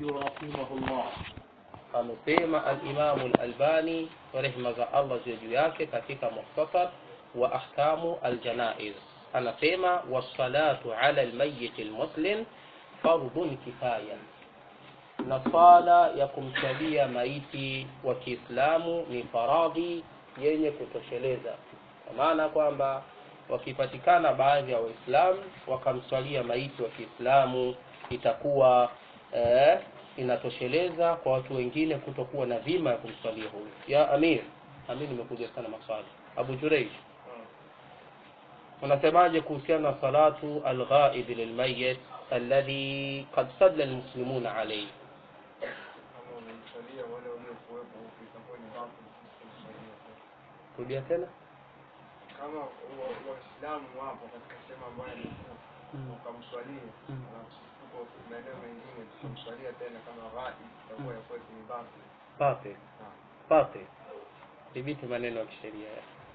رحمه الله amesema alimamu lalbani rehma za allah ziwe juu yake katika mukhtasar wa ahkamu aljanaiz anasema wassalatu ala lmayiti lmuslim fardhun kifaya na swala ya kumsalia maiti wa kiislamu ni faradhi yenye kutosheleza kwa maana kwamba wakipatikana baadhi ya waislamu wakamswalia maiti wa kiislamu itakuwa eh, inatosheleza kwa watu wengine kutokuwa na dhima ya kumswalia huyu ya amir amir nimekuja sana maswali abu jureij unasemaje kuhusiana na salatu alghaib lilmayit alladhi qad salla almuslimuna alayhi kama wamemsalia wale waliokuwepo huku itakuwa ni batil kumsalia rudia tena kama wa- waislamu wapo katika sehemu ambayo ni Mm. ukamswalia Mm. alafu tuko maeneo mengine tukamswalia tena kama ghaib itakuwa ya kwetu ni batil batil Naam. batil dhibiti maneno ya kisheria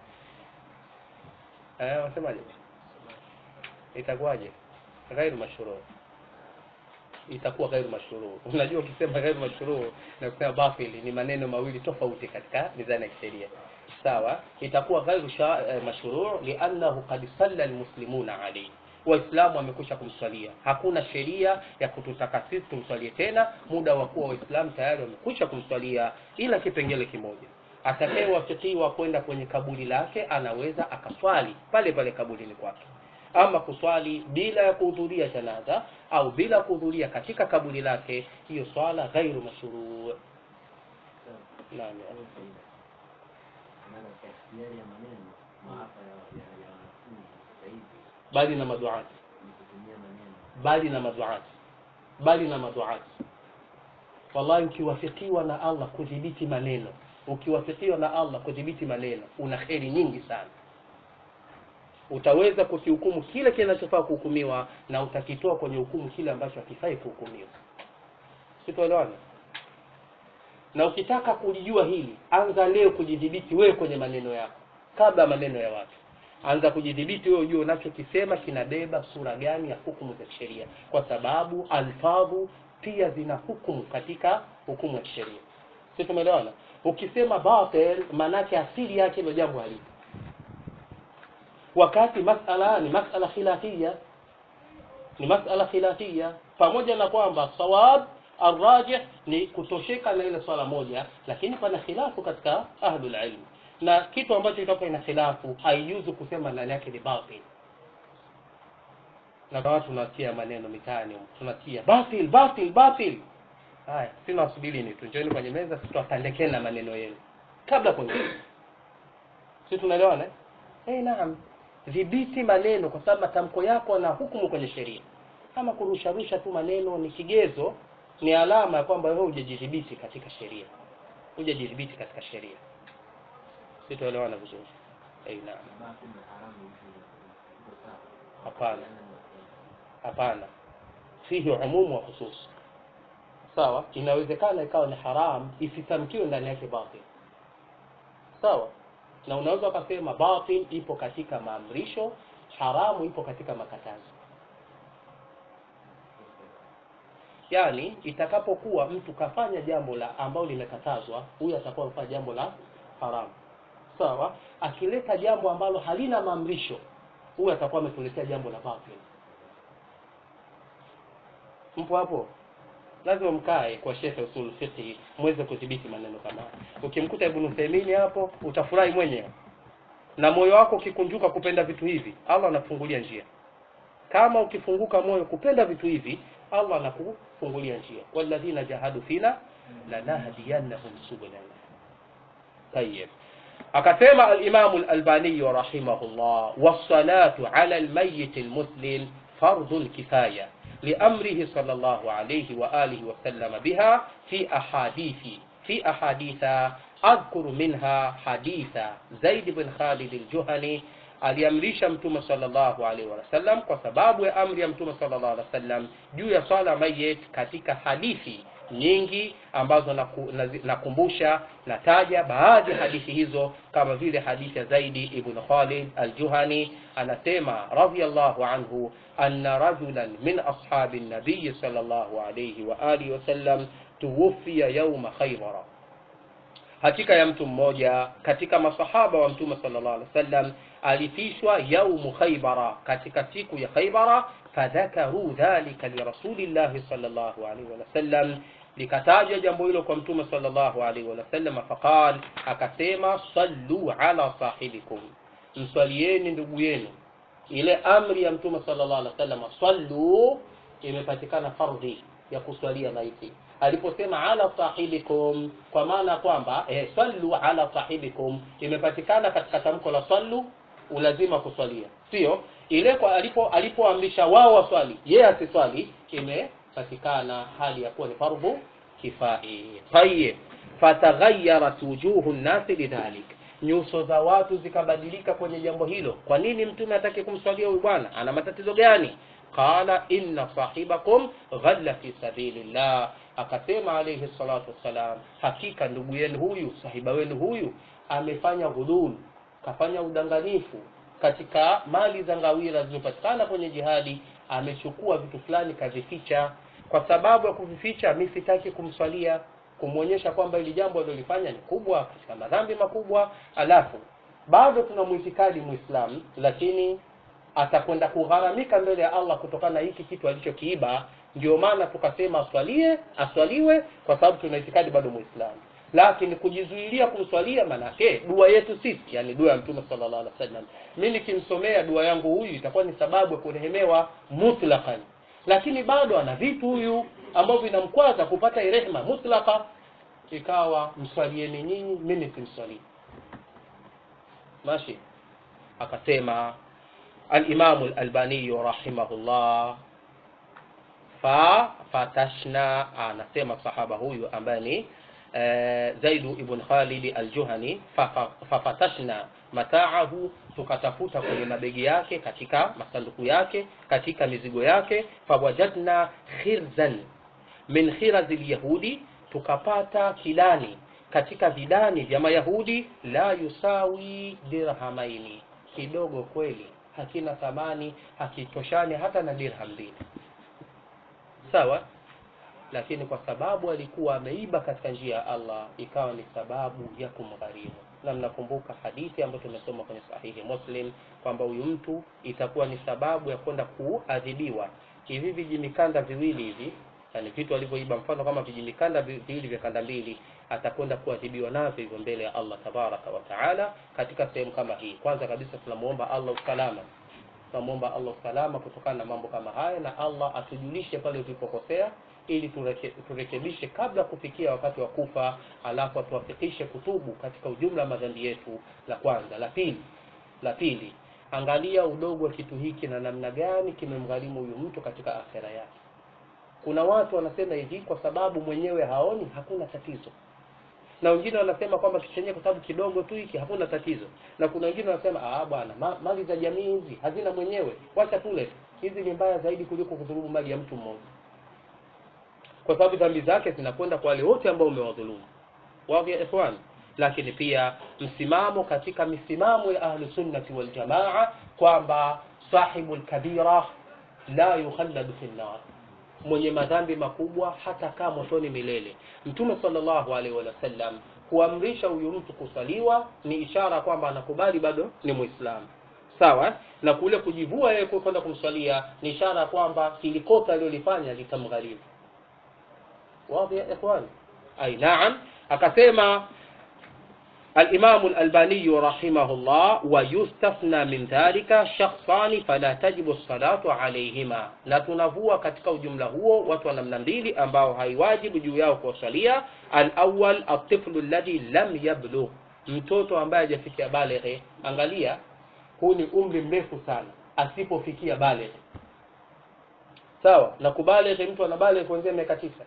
eh wasemaje itakuwaje ghairu mashruu itakuwa ghairu mashruu unajua ukisema ghairu mashruu na kusema batili ni maneno mawili tofauti katika mizani ya kisheria sawa itakuwa ghairu sha- eh, mashruu liannahu qad salla almuslimuna alayhi waislamu wamekwisha kumswalia hakuna sheria ya kututaka sisi tumswalie tena muda wa kuwa waislamu tayari wamekwisha kumswalia ila kipengele kimoja atakayewafikiwa kwenda kwenye kaburi lake anaweza akaswali pale pale kaburini kwake ama kuswali bila ya kuhudhuria janaza au bila kuhudhuria katika kaburi lake hiyo swala ghairu mashruu naam ya. maana tafsiri ya maneno maafa ya ya ya wanafunzi sasa hivi bali na maduati ni kutumia maneno bali na maduati bali na maduati wallahi ukiwafikiwa na allah kudhibiti maneno ukiwafikiwa na allah kudhibiti maneno una kheri nyingi sana utaweza kukihukumu kile kinachofaa kuhukumiwa na utakitoa kwenye hukumu kile ambacho hakifai kuhukumiwa sitoelewana na ukitaka kulijua hili anza leo kujidhibiti wewe kwenye maneno yako kabla maneno ya watu anza kujidhibiti wewe ujue unachokisema kinabeba sura gani ya hukumu za kisheria kwa sababu alfadhu pia zina hukumu katika hukumu ya kisheria si tumeelewana ukisema batil maanake asili yake hilo jambo halipo wakati masala ni masala khilafia ni masala khilafia pamoja na kwamba sawab arrajih ni kutosheka na ile swala moja lakini pana khilafu katika ahlul ilm na kitu ambacho kitakuwa ina khilafu haijuzu kusema ndani yake ni batil na kwa watu tunatia maneno mitaani humu. tunatia batil batil batil haya sina wasubiri ni tu njooni kwenye meza tutawatandekeni na maneno yenu kabla kuongea si tunaelewana eh? Eh, naam dhibiti maneno kwa sababu matamko yako na hukumu kwenye sheria kama kurusharusha tu maneno ni kigezo ni alama ya kwamba wewe hujajidhibiti katika sheria hujajidhibiti katika sheria sitoelewana vizuri eh, naam basi ni haramu hivi iko sawa hapana hapana fihi umumu wa khusus sawa inawezekana ikawa ni haram isitamkiwe ndani yake batil sawa na unaweza ukasema batil ipo katika maamrisho haramu ipo katika makatazo yaani itakapokuwa mtu kafanya jambo la ambalo limekatazwa huyu atakuwa amefanya jambo la haramu sawa akileta jambo ambalo halina maamrisho huyu atakuwa ametuletea jambo la batil mpo hapo lazima mkae kwa shekhe usul fiqh mweze kudhibiti maneno kama haya ukimkuta ibn Uthaymeen hapo utafurahi mwenyewe na moyo wako ukikunjuka kupenda vitu hivi Allah anafungulia njia kama ukifunguka moyo kupenda vitu hivi Allah anakufungulia njia walladhina jahadu fina lanahdiyannahum subulana طيب akasema al-Imam al-Albani rahimahullah was-salatu 'ala al-mayyit al-muslim fardhu kifaya لأمره صلى الله عليه وآله وسلم بها في أحاديث في أحاديث أذكر منها حديث زيد بن خالد الجهني aliamrisha mtume sallallahu alaihi wasallam kwa sababu ya amri ya mtume sallallahu alaihi wasallam juu ya swala mayit katika hadithi nyingi ambazo naku- nazi- nakumbusha nataja baadhi ya hadithi hizo kama vile hadithi ya zaidi ibn khalid aljuhani anasema radiyallahu anhu anna rajulan min ashabi nabiyi sallallahu alayhi wa alihi wasallam tuwufiya yauma khaybara hakika ya mtu mmoja katika masahaba wa mtume sallallahu alaihi wasallam alifishwa yaumu khaybara katika siku ya khaybara fadhakaru dhalika lirasulillahi sallallahu alaihi wasallam likatajwa jambo hilo kwa mtume sallallahu alaihi wasallam faqal akasema sallu ala sahibikum mswalieni ndugu yenu ile amri ya mtume sallallahu alaihi wasallam sallu imepatikana fardhi ya kuswalia maiti aliposema ala sahibikum kwa maana kwamba eh, sallu ala sahibikum imepatikana katika tamko la sallu ulazima kuswalia sio ile kwa alipo alipoamrisha wao waswali yeye asiswali imepatikana hali ya kuwa ni fardhu kifai tayib fataghayarat wujuhu nnasi lidhalik nyuso za watu zikabadilika kwenye jambo hilo kwa nini mtume atake kumswalia huyu bwana ana matatizo gani qala inna sahibakum ghalla fi sabilillah akasema alayhi salatu wassalam hakika ndugu yenu huyu sahiba wenu huyu amefanya ghulul kafanya udanganifu katika mali za ngawira zilizopatikana kwenye jihadi amechukua vitu fulani kavificha kwa sababu ya kuvificha mi sitaki kumswalia kumwonyesha kwamba hili jambo alilolifanya ni kubwa katika madhambi makubwa alafu bado tuna mwitikadi muislamu lakini atakwenda kugharamika mbele ya Allah kutokana na hiki kitu alichokiiba ndio maana tukasema aswalie aswaliwe kwa sababu tuna itikadi bado muislamu lakini kujizuilia kumswalia manake dua yetu sisi yani dua ya mtume sallallahu alaihi wasallam mimi nikimsomea dua yangu huyu itakuwa ni sababu ya kurehemewa mutlaqan lakini bado ana vitu huyu ambavyo vinamkwaza kupata rehema mutlaka ikawa mswalieni nyinyi mimi simswalii mashi akasema الإمام الألباني رحمه الله ففتشنا anasema sahaba huyu ambaye ni eh, Zaidu ibn Khalid al-Juhani fafa- fafatashna mataahu tukatafuta kwenye mabegi yake katika masanduku yake katika mizigo yake fawajadna khirzan min khirazi lyahudi tukapata kidani katika vidani vya mayahudi la yusawi dirhamaini kidogo kweli hakina thamani hakitoshani hata na dirham mbili sawa lakini kwa sababu alikuwa ameiba katika njia ya Allah ikawa ni sababu ya kumgharimu na mnakumbuka hadithi ambayo tumesoma kwenye sahihi Muslim kwamba huyu mtu itakuwa ni sababu ya kwenda kuadhibiwa hivi vijimikanda viwili hivi yani vitu alivyoiba mfano kama vijimikanda vi- viwili vya kanda mbili atakwenda kuadhibiwa navyo hivyo mbele ya Allah tabaraka wa taala katika sehemu kama hii kwanza kabisa tunamuomba Allah usalama tunamwomba Allah usalama kutokana na mambo kama haya na Allah atujulishe pale tulipokosea ili tureke, turekebishe kabla kufikia wakati wa kufa alafu atuwafikishe kutubu katika ujumla wa madhambi yetu la kwanza la pili la pili angalia udogo wa kitu hiki na namna gani kimemgharimu huyu mtu katika akhera yake kuna watu wanasema hivi kwa sababu mwenyewe haoni hakuna tatizo na wengine wanasema kwamba kitu chenyewe kwa sababu kidogo tu hiki hakuna tatizo na kuna wengine wanasema ah bwana ma, mali za jamii hizi hazina mwenyewe wacha tule hizi ni mbaya zaidi kuliko kudhulumu mali ya mtu mmoja kwa sababu dhambi zake zinakwenda kwa wale wote ambao umewadhulumu wazi ya ikhwan lakini pia msimamo katika misimamo ya ahlu sunnati wal jamaa kwamba sahibul kabira la yukhalladu fi nar mwenye madhambi makubwa hata kaa motoni milele mtume sallallahu alaihi wasallam kuamrisha huyu mtu kusaliwa ni ishara kwamba anakubali bado ni muislamu sawa na kule kujivua yeye kwenda kumswalia ni ishara kwamba kilikosa alilolifanya litamgharimu واضح يا إخوان أي نعم akasema الإمام الألباني رحمه الله ويستثنى من ذلك شخصان فلا تجب الصلاة عليهما na tunavua katika ujumla huo watu wa namna mbili ambao haiwajibu juu yao kuwasalia alawal atiflu alladhi lam yablugh mtoto ambaye hajafikia baleghe angalia huu ni umri mrefu sana asipofikia baleghe sawa na kubaleghe mtu anabaleghe kuanzia miaka tisa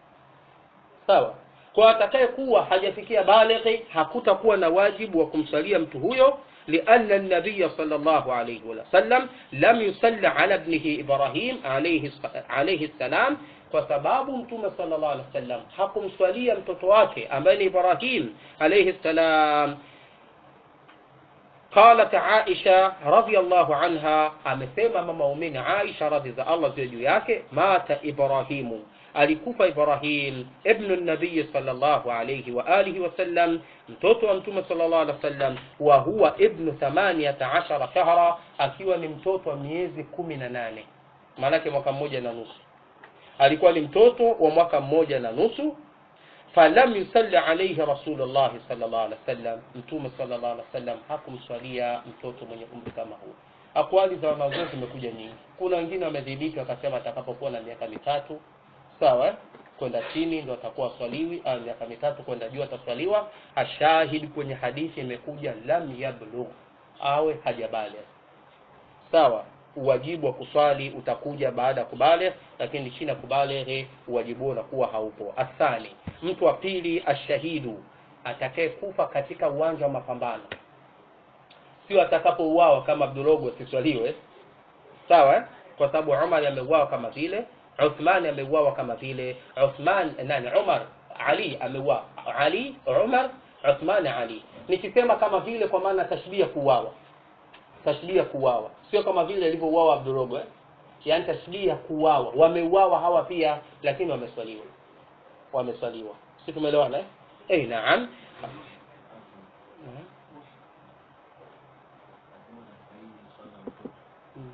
sawa kwa atakaye kuwa hajafikia balighi hakutakuwa na wajibu wa kumsalia mtu huyo لأن النبي صلى الله عليه وسلم لم يصلى على ابنه إبراهيم عليه عليه السلام kwa sababu mtume sallallahu alaihi wasallam hakumswalia mtoto wake ambaye ni Ibrahim alayhi salam قالت عائشة رضي الله عنها amesema mama muumini Aisha radhi za Allah ziwe juu yake mata Ibrahimu alikufa Ibrahim ibnu nabii sallallahu alayhi wa alihi wasallam mtoto wa mtume sallallahu alaihi wasallam wa huwa ibnu 18 shahra akiwa ni mtoto wa miezi kumi na nane maanake mwaka mmoja na nusu alikuwa ni mtoto wa mwaka mmoja na nusu falam yusalli alayhi rasulullah sallallahu alaihi wasallam mtume sallallahu alaihi wasallam hakumswalia mtoto mwenye umri kama huu akwali za wanazuoni zimekuja nyingi kuna wengine wamedhibiti wakasema atakapokuwa na miaka mitatu sawa eh? kwenda chini ndo atakuwa swaliwi au miaka mitatu kwenda juu ataswaliwa ashahidi kwenye hadithi imekuja lam yablugh awe hajabaligh sawa uwajibu wa kuswali utakuja baada ya kubaligh lakini chini ya kubaligh uwajibu huo unakuwa haupo athani mtu wa pili ashahidu atakaye kufa katika uwanja wa mapambano sio atakapouawa kama Abdurogo asiswaliwe sawa eh? kwa sababu Umar ameuawa kama vile Uthman ameuawa kama vile Uthman nani Umar Ali ameuawa Ali Umar Uthman Ali nikisema kama vile kwa maana tashbia kuuawa tashbia kuuawa sio kama vile alivyouawa Abdurogo eh? yaani tashbia kuuawa wameuawa hawa pia lakini wameswaliwa wameswaliwa si tumeelewana eh eh naam Mm.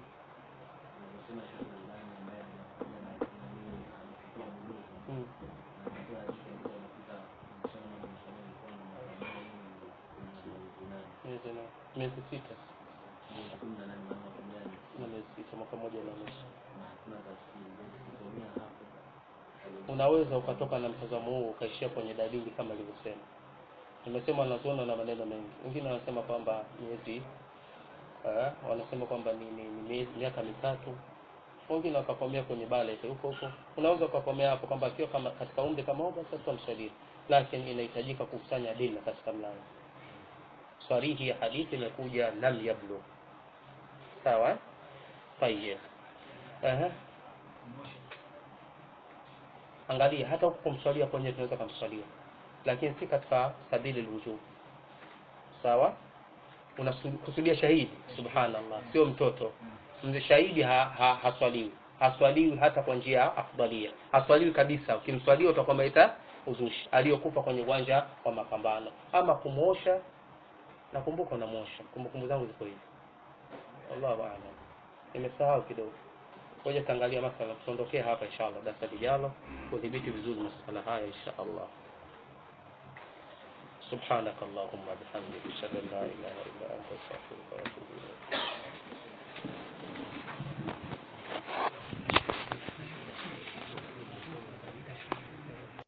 Mm. Miezi na- miezi sita na miezi sita mwaka mmoja na nusu unaweza ukatoka na mtazamo huo ukaishia kwenye dalili kama ilivyosema nimesema wanazuoni na maneno mengi wengine wanasema kwamba miezi eh, wanasema kwamba ni, ni, ni miezi miaka mitatu wengine wakakomea kwenye bale huko huko unaweza ukakomea hapo kwamba akiwa kama katika umri kama huo basi tutamshauri lakini inahitajika kukusanya adila katika mlango swarihi ya hadithi imekuja lam yablu sawa tayeb Aha. angalia hata huko kumswalia kwenye tunaweza kumswalia lakini si katika sabili alwujub sawa unakusudia shahidi subhanallah sio mtoto mzee shahidi ha, ha, haswaliwi haswaliwi hata kwa njia ya afdalia haswaliwi kabisa ukimswalia utakuwa umeita uzushi aliyokufa kwenye uwanja wa mapambano ama kumwosha nakumbuka unamwosha kumbukumbu zangu ziko hivi wallahu aalam nimesahau kidogo ngoja taangalia masala tuondokee hapa inshallah darasa lijalo kudhibiti vizuri masala haya inshallah سبحانك اللهم وبحمدك اشهد ان لا اله الا انت استغفرك واتوب اليك